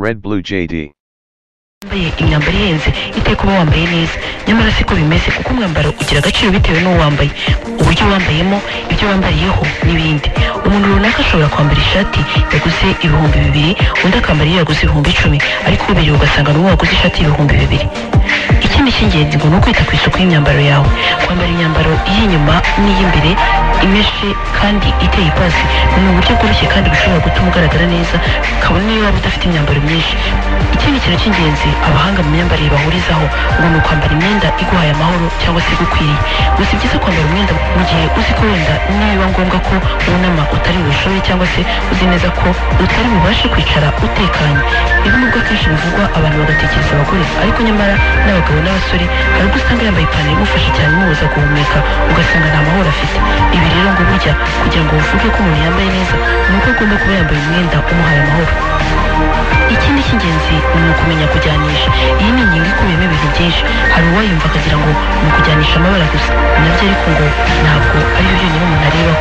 Red Blue JD. wambaye imyambaro ihenze iteka uba wambaye neza nyamara siko bimeze kuko umwambaro ugira agaciro bitewe n'uwo wambaye uburyo wambayemo ibyo wambariyeho n'ibindi umuntu runaka ashobora kwambara ishati yaguze ibihumbi bibiri undi akambara iyo yaguze ibihumbi icumi ariko ubiriwe ugasanga n'uwo waguze ishati y'ibihumbi bibiri ikindi cy'ingenzi ngo ni ukwita ku isuku y'imyambaro yawe kwambara imyambaro iy'inyuma n'iy'imbere imeshe kandi iteye ipasi ni uburyo bworoshye kandi bushobora gutuma ugaragara neza kabone niyo waba udafite imyambaro myinshi ikindi kintu cy'ingenzi abahanga mu myambarire bahurizaho ngo ni ukwambara imyenda iguhaye amahoro cyangwa se igukwiriye gusa ibyiza kwambara umwenda mu gihe uzi ko wenda nibiba ngombwa ko wunama utari bushoye cyangwa se uzi neza ko utari bubashe kwicara utekanye ibi nubwo akenshi bivugwa abantu bagatekereza abagore ariko nyamara n'abagabo n'abasore hari ubwo usanga yambaye ipantaro imufasha cyane imubuza guhumeka ugasanga nta mahoro afite ibi rero ngo burya kugira ngo uvuge ko umuntu yambaye neza ni uko agomba kuba yambaye umwenda umuhaye amahoro ikindi cy'ingenzi ni ukumenya kujyanisha iyi ni ingingo ikubiyemo ibintu byinshi hari uwayumva akagira ngo ni ukujyanisha amabara gusa nabyo ariko ngo ntabwo ari byo byonyine umuntu arebaho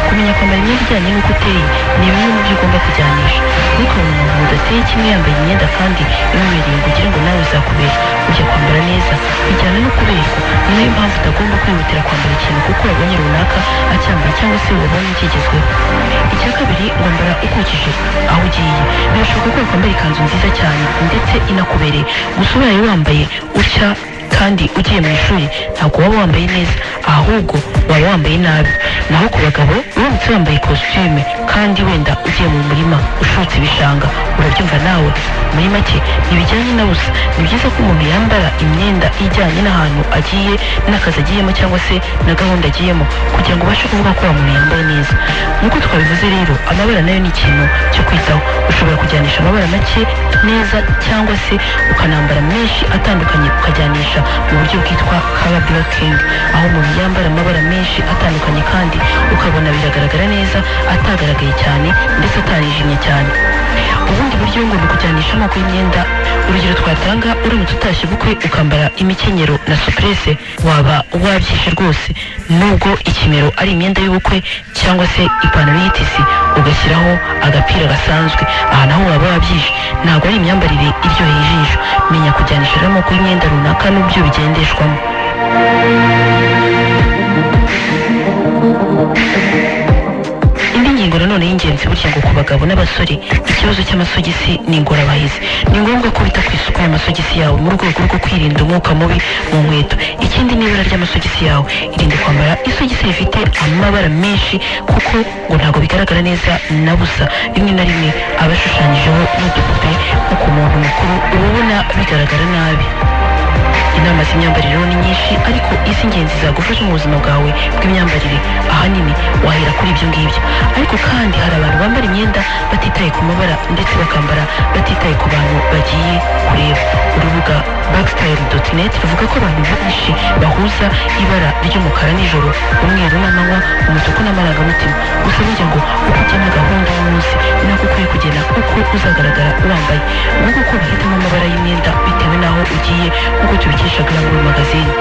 kumenya kwambara imyenda ijyanye n'uko uteye ni bimwe mu byo ugomba kujyanisha ntukabona umuntu udateye kimwe yambaye imyenda kandi imubereye ngo ugire ngo nawe uzakubere ujya kwambara neza bijyana no kuberwa ni nayo mpamvu utagomba kwihutira kwambara ikintu kuko wabonye runaka acyambaye cyangwa se wabonye kigezweho icya kabiri wambara ukukije aho ugiye birashoboka ko wakwambara ikanzu nziza cyane ndetse inakubereye gusa ubaye wambaye utya kandi ugiye mu ishuri ntabwo waba wambaye neza ahubwo waba wambaye nabi naho ku bagabo uramutse wambaye kositime kandi wenda ugiye mu murima ushotse ibishanga urabyumva nawe muri make ntibijyanye na busa ni byiza ko umuntu yambara imyenda ijyanye n'ahantu agiye n'akazi agiyemo cyangwa se na gahunda agiyemo kugira ngo ubashe kuvuga ko uwo muntu yambaye neza nk'uko twabivuze rero amabara nayo ni ikintu cyo kwitaho ushobora kujyanisha amabara make neza cyangwa se ukanambara menshi atandukanye ukajyanisha mu buryo bwitwa kara burokingi aho umuntu yambara amabara menshi atandukanye kandi ukabona biragaragara neza atagaragaye cyane ndetse atanijimye cyane ubundi buryo ngo ni ukujyanisha amoko y'imyenda urugero twatanga uramutse utashye ubukwe ukambara imikenyero na supurese waba wabyishe rwose nubwo ikimero ari imyenda y'ubukwe cyangwa se ipantaro y'itisi ugashyiraho agapira gasanzwe aha naho waba wabyishe ntabwo ari imyambarire iryoheye ijisho menya kujyanisha rero amoko y'imyenda runaka n'ubyo bigendeshwamo indi ngingo nanone y'ingenzi burya ngo ku bagabo n'abasore ikibazo cy'amasogisi ni ingorabahizi ni ngombwa ko wita ku isuku y'amasogisi yawe mu rwego rwo kwirinda umwuka mubi mu nkweto ikindi ni ibara ry'amasogisi yawe irinde kwambara isogisi rifite amabara menshi kuko ngo ntabwo bigaragara neza na busa rimwe na rimwe aba ashushanyijeho n'udupupe nko ku muntu mukuru uba ubona bigaragara nabi inama z'imyambarire ni nyinshi ariko iz'ingenzi zagufasha mu buzima bwawe bw'imyambarire ahanini wahera kuri ibyo ngibyo ariko kandi hari abantu bambara imyenda batitaye ku mabara ndetse bakambara batitaye ku bantu bagiye kureba urubuga backstyle.net ruvuga ko abantu benshi bahuza ibara ry'umukara n'ijoro umweru n'amanywa umutuku n'amarangamutima gusa burya ngo uko ugena gahunda y'umunsi ni nako ukwiye kugena uko uzagaragara wambaye nguko uko bahitamo amabara y'imyenda bitewe n'aho ugiye nk'uko tubikesha Glamour magazine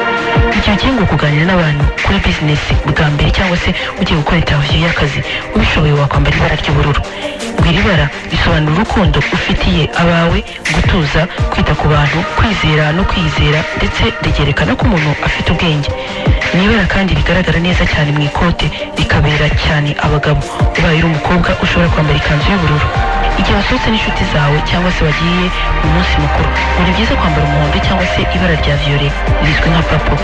igihe ugiye ngo kuganira n'abantu kuri bizinesi bwa mbere cyangwa se ugiye gukora intaviyo y'akazi ubishoboye wakwambara ibara ry'ubururu ngo iri bara risobanura urukundo ufitiye abawe gutuza kwita ku bantu kwizera no kwiyizera ndetse ryerekana ko umuntu afite ubwenge ni ibara kandi rigaragara neza cyane mu ikote rikabera cyane abagabo ubaye uri umukobwa ushobora kwambara ikanzu y'ubururu igihe wasohotse n'inshuti zawe cyangwa se wagiye mu munsi mukuru ngo ni byiza kwambara umuhondo cyangwa se ibara rya viyore rizwi nka papo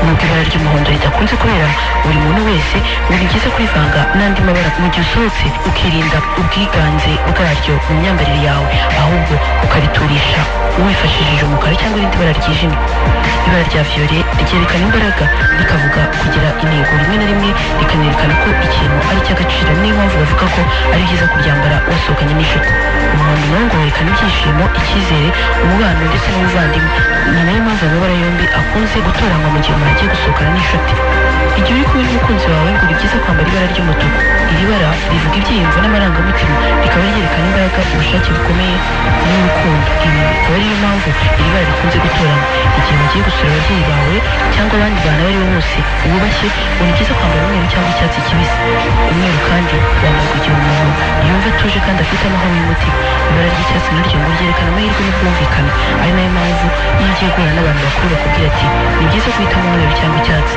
nubwo ibara ry'umuhondo ridakunze kubera buri muntu wese ngo ni byiza kurivanga n'andi mabara mu gihe usohotse ukirinda ubwiganze bwaryo mu myambarire yawe ahubwo ukariturisha wifashishije umukara cyangwa irindi bara ryijimye ibara rya viyore ryerekana imbaraga rikavuga kugira intego rimwe na rimwe rikanerekana ko ikintu ari icy'agaciro niyo mpamvu bavuga ko ari byiza kuryambara wasohokanye n'inshuti umuhondo nawo ngo werekana ibyishimo icyizere umubano ndetse n'ubuvandimwe ni nayo mpamvu amabara yombi akunze gutoranywa mu gihe umuntu agiye gusohokana n'inshuti igihe uri kumwe n'umukunzi wawe ngo ni byiza kwambara ibara ry'umutuku iri bara rivuga ibyiyumvo n'amarangamutima rikaba ryerekana imbaraga ubushake bukomeye n'urukundo ibi bikaba ariyo mpamvu iri bara rikunze gutoranywa igihe mugiye gusura ababyeyi bawe cyangwa abandi bantu abo ari bo bose wubashye ngo ni byiza kwambara umweru cyangwa icyatsi kibisi umweru kandi wambarwa igihe umuntu yumva atuje kandi afite amahoro y'umutima ibara ry'icyatsi naryo ngo ryerekana uhitamo umweru cyangwa icyatsi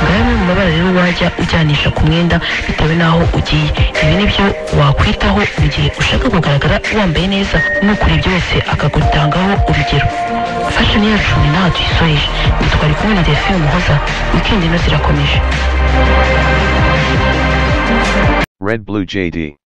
ngo amwe mu mabara rero wajya ujyanisha ku mwenda bitewe n'aho ugiye ibi ni byo wakwitaho mu gihe ushaka kugaragara wambaye neza n'ukuri ibyo wese akagutangaho urugero fashoni yacu ni ntaho tuyisoreje ntitwari kumwe na delphine umuhoza wikendi ino zirakomeje Red Blue JD.